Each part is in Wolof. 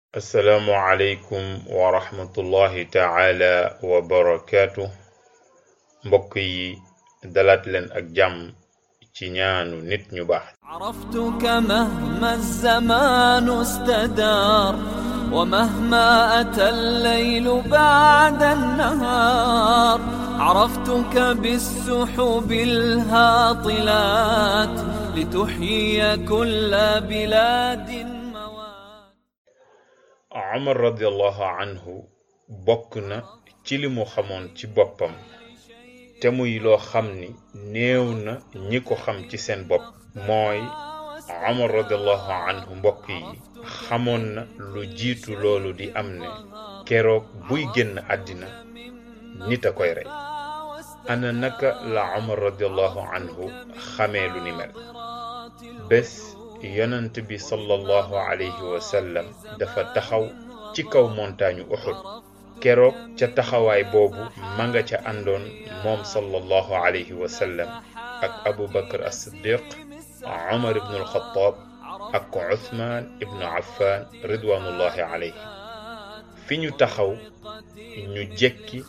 assalaamu aleykum wa rahmatullahi taala wa barakaatu mbokk yi dalaat leen ak jàmm ci ñaanu nit ñu baax عرفتك مهما الزمان استدار ومهما أتى الليل بعد النهار عرفتك بالسحب الهاطلات لتحيي كل بلاد موات Omar radiallahu anhu bokk na ci li mu xamoon ci boppam te muy loo xam ni néew na ñi ko xam ci seen bopp mooy Omar radiallahu anhu mbokk yi xamoon na lu jiitu loolu di am ne keroog buy génn àddina nit a koy rey ana naka la Omar radiallahu anhu xamee lu ni mel bés yonent bi sallallahu alayhi wa sallam dafa taxaw ci kaw montagne Uhud keroog ca taxawaay boobu ma nga ca àndoon moom sallallahu alayhi wa sallam ak Abu Bakr as-Siddiq Umar ibn al-Khattab ak Uthman ibn Affan ridwanullahi alayhi fi ñu taxaw ñu jekki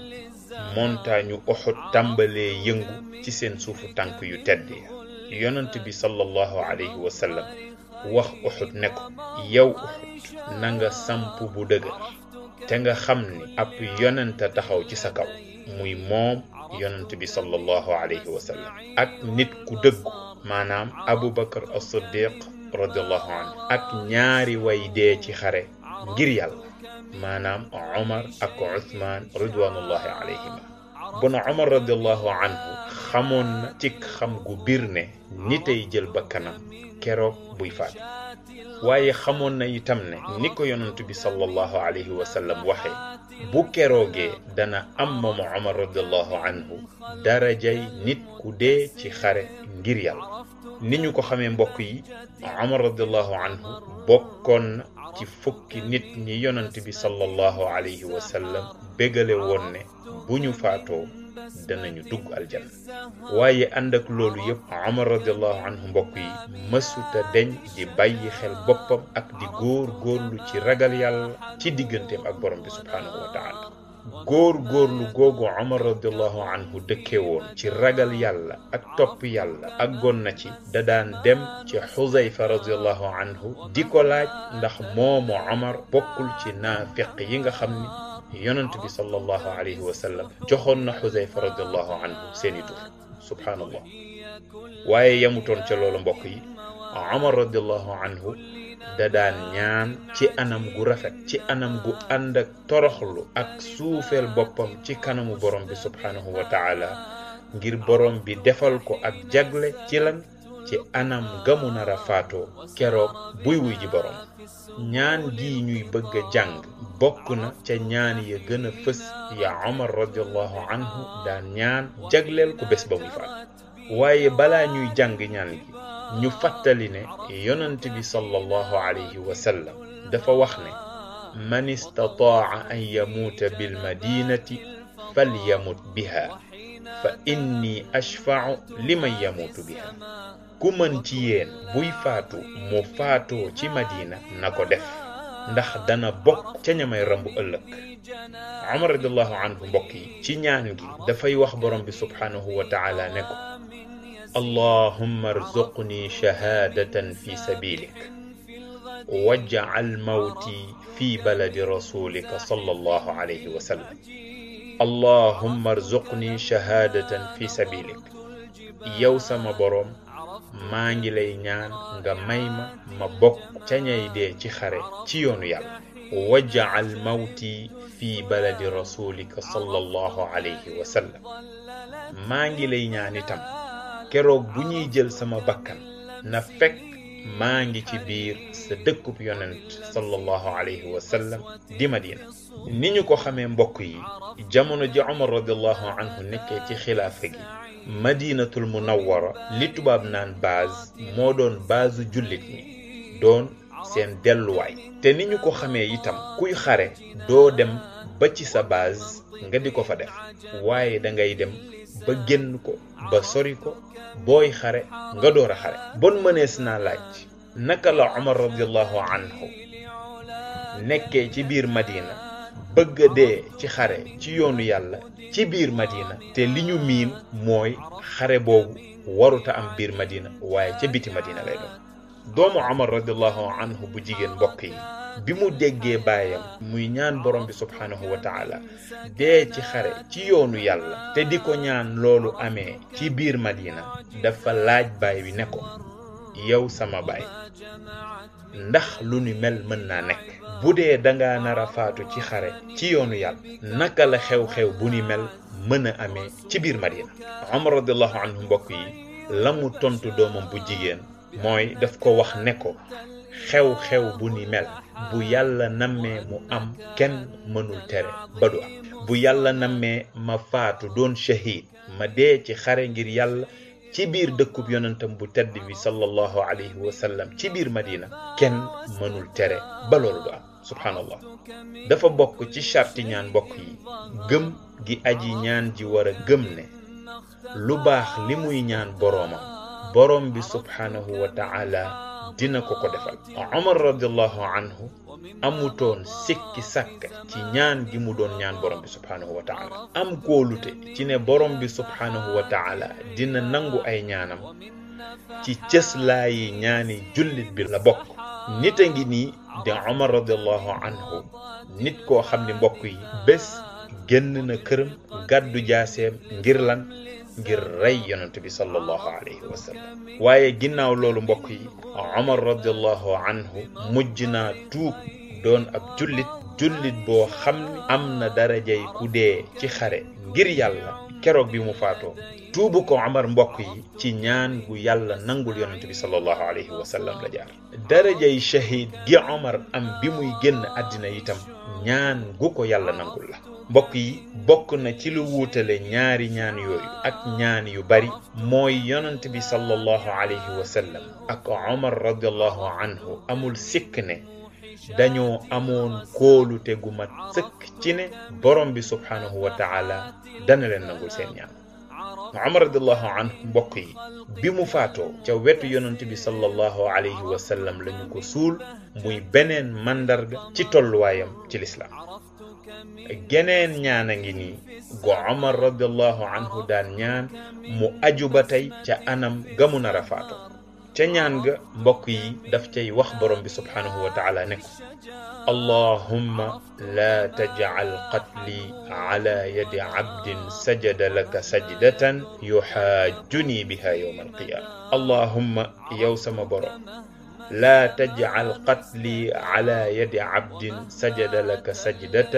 montagne Uhud tàmbalee yëngu ci seen suufu tànk yu tedd ya yonent bi sallallahu alayhi wa sallam wax Uhud ne ko yow Uhud na nga samp bu dëgër te nga xam ni ab yonent a taxaw ci sa kaw muy moom yonent bi sallallahu alayhi wa sallam ak nit ku dëggu maanaam Abu Bakar as-Siddiq radiallahu anhu ak ñaari way dee ci xare ngir yàlla maanaam Omar ak Uthman ridwanullahi alayhima bon Omar radiallahu anhu xamoon na ci xam gu biir ne nitay jël bakkanam keroog buy faat waaye xamoon na itam ne ni ko yonent bi sallallahu alayhi wa sallam waxee bu keroogee dana am moom Omar radiallahu anhu darajay nit ku dee ci xare ngir yàlla ni ñu ko xamee mbokk yi Omar radiallahu anhu bokkoon na ci fukki nit ñi yonent bi sallallahu alayhi wa sallam bégale woon ne bu ñu faatoo danañu dugg aljanna waaye ànd ak loolu yëpp Omar radiallahu anhu mbokk yi mësuta deñ di bàyyi xel boppam ak di góor góorlu ci ragal yàlla ci digganteem ak borom bi subhaanahu wa taala góor góorlu googu Omar radiallahu anhu dëkke woon ci ragal yàlla ak topp yàlla ak gon na ci da daan dem ci Xuzayfa radiallahu anhu di ko laaj ndax moomu Omar bokkul ci naafiq yi nga xam ni yonent bi sallallahu alayhi wa sallam joxoon na xuzayfa radiallahu anhu seeni tur subhaanallah waaye yamutoon ca loolu mbokk yi omar radiallahu anhu da daan ñaan ci anam gu rafet ci anam gu ànd ak toroxlu ak suufeel boppam ci kanamu borom bi subhaanahu wa taala ngir borom bi defal ko ak jagle ci lan ci anam gamu nar a faatoo keroog buy wuy ji borom ñaan gi ñuy bëgg a jàng bokk na ca ñaan ya gën a fës ya Omar radiallahu anhu daan ñaan jagleel ko bés ba muy faat waaye balaa ñuy jàng ñaan gi ñu fàttali ne yonent bi sallallahu alayhi wa sallam dafa wax ne man istataa an yamuuta bil madinati falyamut biha fa inni ashfau liman yamuutu biha ku mën ci yéen buy faatu mu faatoo ci madina na ko def ndax dana bokk ca ñamay rambu ëllëg Omar radiallahu anhu mbokk yi ci ñaan gi dafay wax borom bi subhaanahu wa taala ne ko allahumma arzuqni shahaadatan fi sabilik waj'al mawti fi baladi rasulika sallallahu alayhi wa sallam allahumma arzuqni shahaadatan fi sabilik yow sama borom maa ngi lay ñaan nga may ma ma bokk ca ñay dee ci xare ci yoonu yàlla waj'al mawti fi baladi rasulika sallallahu alayhi wa sallam maa ngi lay ñaan itam keroog bu ñuy jël sama bakkan na fekk maa ngi ci biir sa dëkkub yonent sallallahu alayhi wa sallam di madina ni ñu ko xamee mbokk yi jamono ji Omar radiallahu anhu nekkee ci xilaafa gi madinatul munawwara li tubaab naan base moo doon base jullit ñi doon seen delluwaay te ni ñu ko xamee itam kuy xare doo dem ba ci sa base nga di ko fa def waaye da ngay dem ba génn ko ba sori ko booy xare nga door a xare bon mënees naa laaj naka la Omar radiallahu anhu nekkee ci biir madina bëgg a dee ci xare ci yoonu yàlla ci biir madina te li ñu miin mooy xare boobu waruta am biir madina waaye ca biti madina lay doon doomu omar radiallahu anhu bu jigéen mbokk yi bi mu déggee baayam muy ñaan borom bi subhanahu wa taala dee ci xare ci yoonu yàlla te di ko ñaan loolu amee ci biir madina dafa laaj baay bi ne ko yow sama baay ndax lu ni mel mën naa nekk bu dee danga nar a faatu ci xare ci yoonu yàlla naka la xew-xew bu ni mel mën a amee ci biir madina omar radiallahu anhu mbokk yi la mu tontu doomam bu jigéen mooy daf ko wax ne ko xew-xew bu ni mel bu yàlla nammee mu am kenn mënul tere ba du am bu yàlla nammee ma faatu doon shahid ma dee ci xare ngir yàlla ci biir dëkkub yonentam bu tedd bi sallallahu alayhi wa sallam ci biir madina kenn mënul tere ba loolu du am subhanallah dafa bokk ci charti ñaan mbokk yi gëm gi aji ñaan ji war a gëm ne lu baax li muy ñaan boroomam boroom bi subhanahu wa ta'ala dina ko ko defal omar radiallahu anhu amutoon sikki sàkk ci ñaan gi mu doon ñaan borom bi subhanahu wa taala am kóolute ci ne borom bi subhanahu wa taala dina nangu ay ñaanam ci cëslaayi ñaani jullit bi la bokk nit a ngi nii di omar radiallahu anhu nit koo xam ni mbokk yi bés génn na këram gàddu jaaseem ngir lan ngir rey yonent bi sallallahu alayhi wa sallam waaye ginnaaw loolu mbokk yi omar radiallahu anhu mujj naa tuub doon ab jullit jullit boo xam ni am na darajay ku dee ci xare ngir yàlla keroog bi mu faatoo tuubu ko omar mbokk yi ci ñaan gu yàlla nangul yonent bi sallallahu alayhi wa sallam la jaar darajay shahid gi omar am bi muy génn àddina itam ñaan gu ko yàlla nangul la mbokk yi bokk na ci lu wuutale ñaari ñaan yooyu ak ñaan yu bari mooy yonent bi sallallahu alayhi wa sallam ak omar radiallahu anhu amul sikk ne dañoo amoon kóolute gu mat sëkk ci ne borom bi subhanahu wa taala dana leen nangul seen ñaan omar radiallahu anhu mbokk yi bi mu faatoo ca wetu yonent bi sallallahu alayhi wa sallam lañu ko suul muy beneen màndarga ci tolluwaayam ci lislaam geneen ñaan a ngi nii go omar radiallahu anhu daan ñaan mu aju ba tey ca anam gamu nar a faato ca ñaan ga mbokk yi daf cay wax borom bi subhanahu wa taala ne ko allahumma la tajcal qatli ala yadi cabdin sajada laka sajdatan yuxaajuni biha yowma alqiyama allahumma yow sama borom لا تجعل قتلي على يد عبد سجد لك سجدة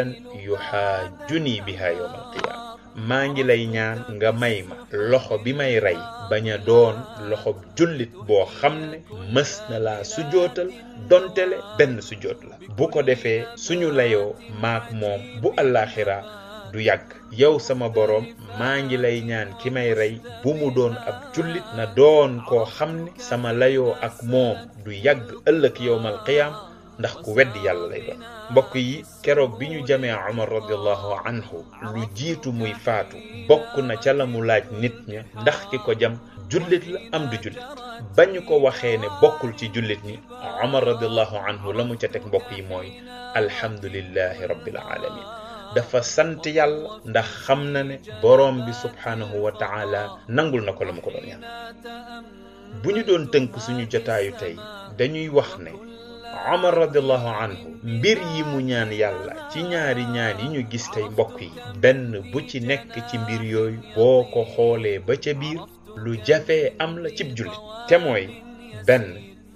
يحاجني بها يوم القيامة maa ngi lay ñaan nga may ma loxo bi may rey bañ a doon loxo jullit boo xam ne mës na laa sujootal dontele benn sujoot la bu ko defee suñu layoo maak moom bu àllaaxira du yàgg yow sama boroom maa ngi lay ñaan ki may rey bu mu doon ab jullit na doon koo xam ne sama layoo ak moom du yàgg ëllëg yowmal qiyaam ndax ku weddi yàlla lay doon mbokk yi keroog bi ñu jamee Omar radiallahu anhu lu jiitu muy faatu bokk na ca la mu laaj nit ña ndax ki ko jam jullit la am du jullit ba ñu ko waxee ne bokkul ci jullit ñi Omar radiallahu anhu la mu ca teg mbokk yi mooy alhamdulillahi rabbil alamin dafa sant yàlla ndax xam na ne boroom bi subhanahu wa taala nangul na ko la mu ko doon ñaan bu ñu doon tënk suñu jotaayu tey dañuy wax ne Omar radiallahu anhu mbir yi mu ñaan yàlla ci ñaari ñaan yi ñu gis tey mbokk yi benn bu ci nekk ci mbir yooyu boo ko xoolee ba ca biir lu jafee am la cib jullit te mooy benn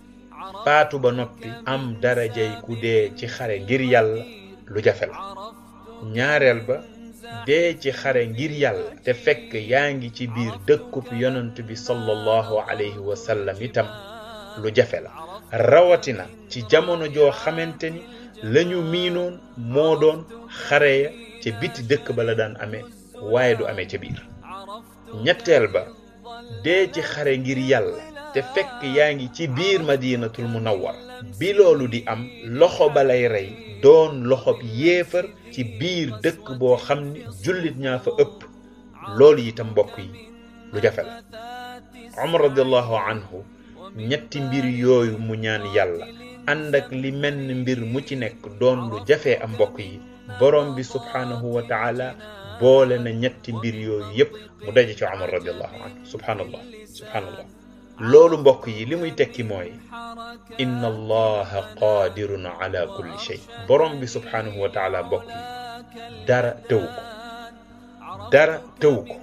faatu ba noppi am darajay ku dee ci xare ngir yàlla lu jafe la ñaareel ba dee ci xare ngir yàlla te fekk yaa ngi ci biir dëkkub yonent bi sallallahu alayhi wa sallam itam lu jafe la rawatina ci jamono joo xamante ni lañu miinoon moo doon xare ya ca biti dëkk ba la daan amee waaye du amee ca biir ñetteel ba dee ci xare ngir yàlla te fekk yaa ngi ci biir madinatul munawwar bi loolu di am loxo ba lay rey doon loxob yéefar ci biir dëkk boo xam ni jullit ñaa fa ëpp loolu itam mbokk yi lu jafe la Umar radiallahu anhu ñetti mbir yooyu mu ñaan yàlla ànd ak li menn mbir mu ci nekk doon lu jafee am mbokk yi borom bi subhaanahu wa taala boole na ñetti mbir yooyu yépp mu daje ci Omar radiallahu anhu subhaanallah subhaanallah loolu mbokk yi li muy tekki mooy inna allaha qadirun ala kulli shay borom bi subhaanahu wa taala mbokk yi dara tëwu ko dara tëwu ko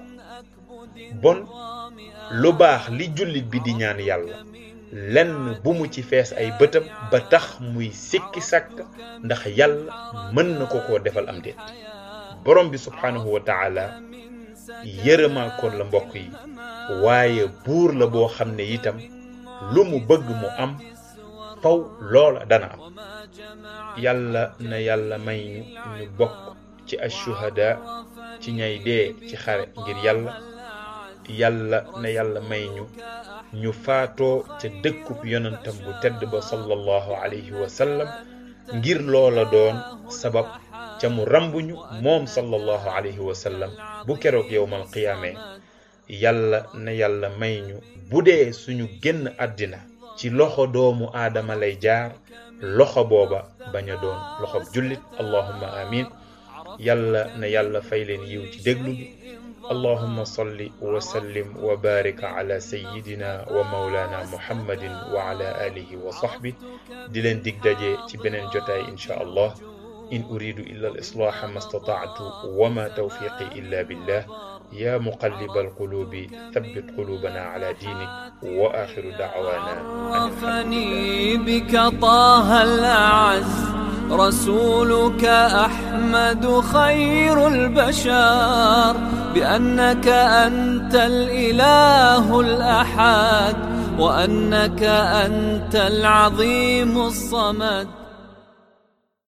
bon lu baax li jullit bi di ñaan yàlla lenn bu mu ci fees ay bëtam ba tax muy sikki sàkk ndax yàlla mën na ko koo defal am déet borom bi subhaanahu wa taala yërëmaa koon la mbokk yi waaye buur la boo xam ne itam lu mu bëgg mu am faw loola dana am yàlla na yàlla may ñu ñu bokk ci ashuhada ci ñay dee ci xare ngir yàlla yàlla na yàlla may ñu ñu faatoo ca dëkkub yonentam bu tedd ba sallallahu alayhi wa sallam ngir loola doon sabab ca mu rambuñu moom sallallahu alayhi wa sallam bu keroog yowmal qiyaame yàlla na yàlla may ñu bu dee suñu génn àddina ci loxo doomu aadama lay jaar loxo booba bañ a doon loxob jullit allahumma amin yàlla na yàlla fay leen yiw ci déglu bi allahumma salli wa sallim wa barik ala sayyidina wa mawlana muhammadin wa ala alihi wa sahbi di leen dig daje ci beneen jotaay insha allah in uridu illa al islaha ma stata'tu wa ma tawfiqi illa billah يا مقلب القلوب ثبت قلوبنا على دينك وآخر دعوانا عرفني بك طه الأعز رسولك أحمد خير البشر بأنك أنت الإله الأحد وأنك أنت العظيم الصمد